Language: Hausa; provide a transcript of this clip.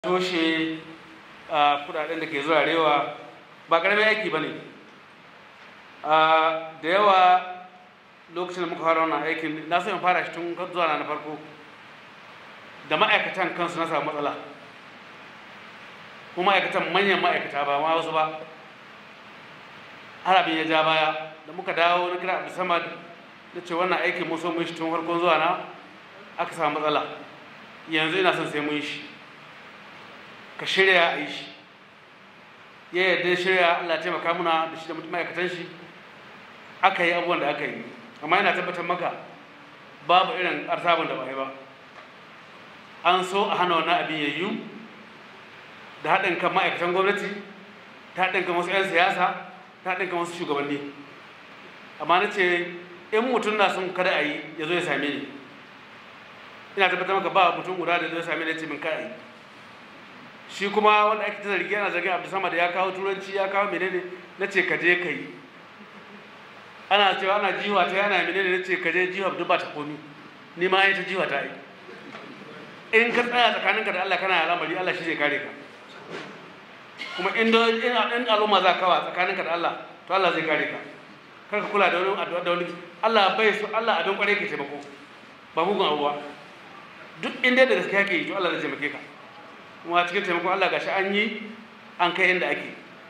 toshe a kudaden da ke zuwa rewa ba karamin aiki ba ne da yawa lokacin da muka fara wannan aikin na so in fara shi tun zuwa na farko da ma'aikatan kansu na samu matsala kuma ma'aikatan manyan ma'aikata ba ma wasu ba har abin ya ja baya da muka dawo na kira abu samad da ce wannan aikin mun so mun shi tun farkon zuwa na aka samu matsala yanzu ina son sai mun yi shi ka shirya a yi shi ya yarda shirya Allah ya taimaka muna da shi da mutum ma'aikatan shi aka yi abubuwan da aka yi amma yana tabbatar maka babu irin arsabin da ba yi ba an so a hana wannan abin yayyu da haɗin kan ma'aikatan gwamnati ta haɗin kan wasu 'yan siyasa ta haɗin kan wasu shugabanni amma na ce in mutum na son kada a yi ya zo ya same ni ina tabbatar maka ba mutum guda da zo ya same ni ya ce min kada a yi shi kuma wanda ake ta zargi yana zargin abu sama da ya kawo turanci ya kawo menene na ce ka je ka yi ana cewa ana jiwa ta yana menene na ce ka je jiwa duk ba ta komi ni ma yi ta jiwa ta yi in ka tsaya tsakaninka da Allah kana al'amari Allah shi zai kare ka kuma in in al'umma za kawa tsakaninka da Allah to Allah zai kare ka kar ka kula da wani addu'a da wani Allah bai so Allah abin kware ke taimako ba mugun abuwa duk inda da gaskiya ke yi to Allah zai taimake ka kuma cikin taimakon Allah gashi an yi an kai inda ake